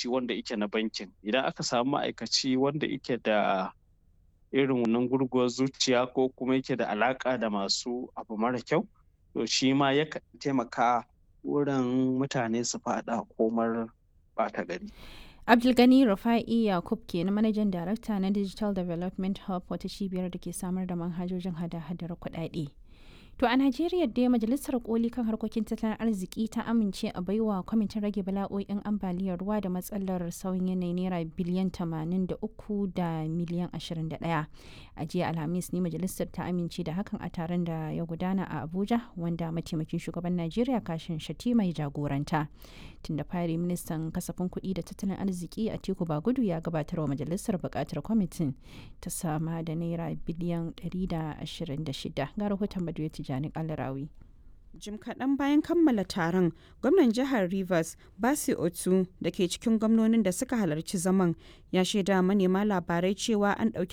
ma'aikaci wanda yake na bankin idan aka samu ma'aikaci wanda yake da irin wannan gurguwar zuciya ko kuma yake da alaka da masu abu mara kyau to shi ma yakan taimaka wurin mutane su faɗa komar ɓata gari. Abdulgani Rufa'i Yakub ke na manajan darakta na Digital Development Hub wata cibiyar da ke samar da manhajojin hada-hadar kuɗaɗe. To a Najeriya dai Majalisar Koli kan harkokin tattalin arziki ta amince a baiwa kwamitin rage bala'o'in ambaliyar ruwa da matsalar sauyin yanayi naira biliyan 83 da miliyan 21. A jiya Alhamis ne majalisar ta amince da hakan a taron da ya gudana a Abuja wanda mataimakin shugaban Najeriya kashin shati mai jagoranta. Tun da fari ministan kasafin kuɗi da tattalin arziki a Teku Bagudu ya gabatar wa majalisar buƙatar kwamitin ta sama da naira biliyan 126 ga rahoton Baduyati Tijjani Kalarawi. Jim kaɗan bayan kammala taron, gwamnan jihar Rivers, Basi Otu, da ke cikin gwamnonin da suka halarci zaman, ya shaida manema labarai cewa an ɗauki